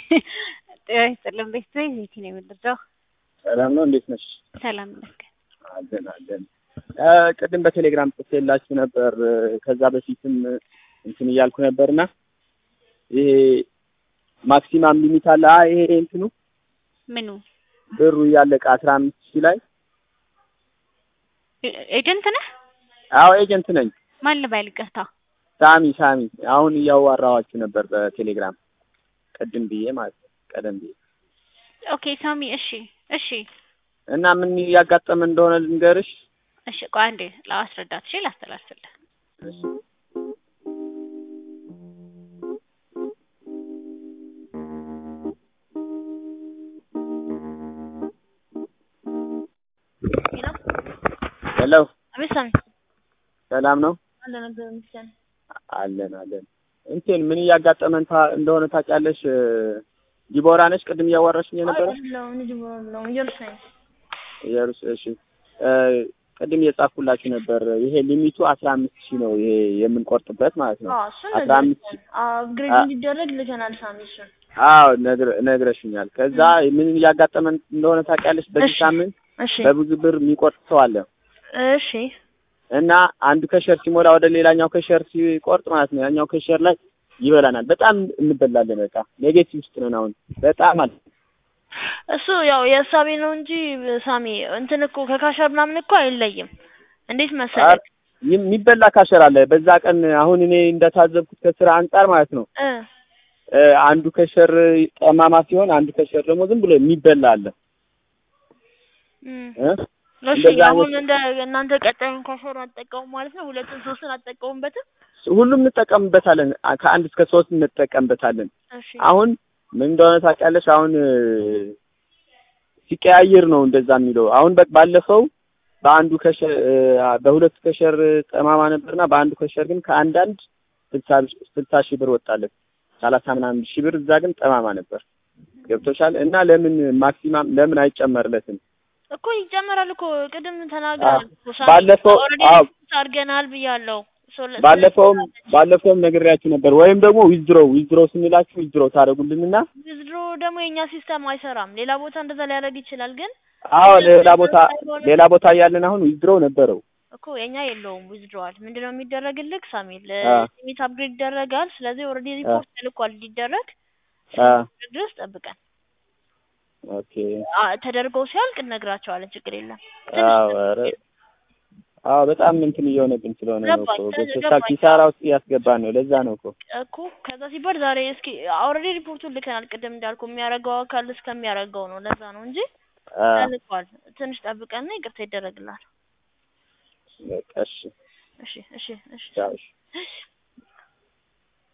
ጤና ይስጥልን ቤተሰብ ቤቲ ነው የምንረዳው። ሰላም ነው፣ እንዴት ነሽ? ሰላም ይመስገን። አለን አለን። ቅድም በቴሌግራም ጽፌላችሁ ነበር። ከዛ በፊትም እንትን እያልኩ ነበርና ይሄ ማክሲማም ሊሚት አለ። አ ይሄ እንትኑ ምኑ ብሩ እያለቀ አስራ አምስት ሺህ ላይ ኤጀንት ነህ? አዎ ኤጀንት ነኝ። ማን ልበል? ይቅርታ ሳሚ ሳሚ። አሁን እያዋራኋችሁ ነበር በቴሌግራም ቅድም ብዬ ማለት ነው፣ ቀደም ብዬ ኦኬ ሳሚ። እሺ እሺ እና ምን እያጋጠመ እንደሆነ ልንገርሽ። እሺ ቆይ አንዴ ላስረዳት። እሺ ላስተላልፍልህ። እሺ ሄሎ አቤት ሳሚ። ሰላም ነው አለ ነገር ምስጋና አለን አለን። እንትን ምን እያጋጠመን ታ- እንደሆነ ታውቂያለሽ? ዲቦራ ነች ቅድም እያዋራሽኝ የነበረ ኢየሩስ እሺ እ ቅድም እየጻፍኩላችሁ ነበር። ይሄ ሊሚቱ አስራ አምስት ሺህ ነው ይሄ የምንቆርጥበት ማለት ነው። አስራ አምስት ሺህ አፕግሬድ አ- እንዲደረግ ልከናል ሳሚ እሱን አዎ ነግረ- ነግረሽኛል። ከዛ ምን እያጋጠመን እንደሆነ ታውቂያለሽ? በዚህ እሺ። ሳምንት እሺ በብዙ ብር የሚቆርጥ ሰው አለ እሺ እና አንዱ ከሸር ሲሞላ ወደ ሌላኛው ከሸር ሲቆርጥ ማለት ነው ያኛው ከሸር ላይ ይበላናል። በጣም እንበላለን። በቃ ኔጌቲቭ ውስጥ ነን አሁን በጣም አለ እሱ ያው የእሳቤ ነው እንጂ ሳሚ እንትን እኮ ከካሸር ምናምን እኮ አይለይም። እንዴት መሰለህ የሚበላ ካሸር አለ። በዛ ቀን አሁን እኔ እንደታዘብኩት ከስራ አንጻር ማለት ነው እ እ አንዱ ከሸር ጠማማ ሲሆን አንዱ ከሸር ደግሞ ዝም ብሎ የሚበላ አለ እም። እ እሺ እንደዛ አሁን አይነት- እንደ እናንተ ቀጣዩን ካሸር አትጠቀሙ ማለት ነው። ሁለቱን ሶስቱን አትጠቀሙበትም። ሁሉም እንጠቀምበታለን። አ- ከአንድ እስከ ሶስት እንጠቀምበታለን። እሺ አሁን ምን እንደሆነ ታውቂያለሽ? አሁን እ ሲቀያየር ነው እንደዛ የሚለው። አሁን በ- ባለፈው በአንዱ ከሸር እ በሁለቱ ከሸር ጠማማ ነበርና በአንዱ ከሸር ግን ከአንዳንድ ስልሳ ስልሳ ሺህ ብር ወጣለት። ሰላሳ ምናምን ሺህ ብር እዛ ግን ጠማማ ነበር። ገብቶሻል? እና ለምን ማክሲማም ለምን አይጨመርለትም? እኮ ይጨመራል እኮ ቅድም ተናግረናል እኮ ሳሚ። ባለፈው ኦልሬዲ አዎ ሪፖርት አድርገናል ብያለሁ። ሶ ለ- ባለፈውም ባለፈውም ነግሬያችሁ ነበር። ወይም ደግሞ ዊዝድሮ ዊዝድሮ ስንላችሁ ዊዝድሮ ታደርጉልንና ዊዝድሮ ደግሞ የኛ ሲስተም አይሰራም። ሌላ ቦታ እንደዛ ሊያደርግ ይችላል፣ ግን አዎ ሌላ ቦታ ሌላ ቦታ እያለን አሁን ዊዝድሮ ነበረው። እኮ የኛ የለውም ዊዝድሮዋል። ምንድነው የሚደረግልህ ሳሚል አ። ሊሚት አፕግሬድ ይደረጋል። ስለዚህ ኦልሬዲ ሪፖርት ተልኳል እንዲደረግ አ ድረስ ጠብቀን ኦኬ አ፣ ተደርጎ ሲያልቅ እነግራቸዋለን። ችግር የለም። አዎ ኧረ አዎ በጣም እንትን እየሆነብን ስለሆነ ነው እኮ ገባኝ፣ ገብቶሻል። ገባኝ። ኪሳራ ውስጥ እያስገባን ነው። ለዛ ነው እኮ እኮ ከዛ ሲባል ዛሬ እስኪ ኦልሬዲ ሪፖርቱን ልከናል። ቅድም እንዳልኩ የሚያደርገው አካል እስከሚያደርገው ነው። ለዛ ነው እንጂ አ ተልኳል። ትንሽ ጠብቀንና ይቅርታ ይደረግላል። በቃ እሺ እሺ እሺ እሺ ቻው እሺ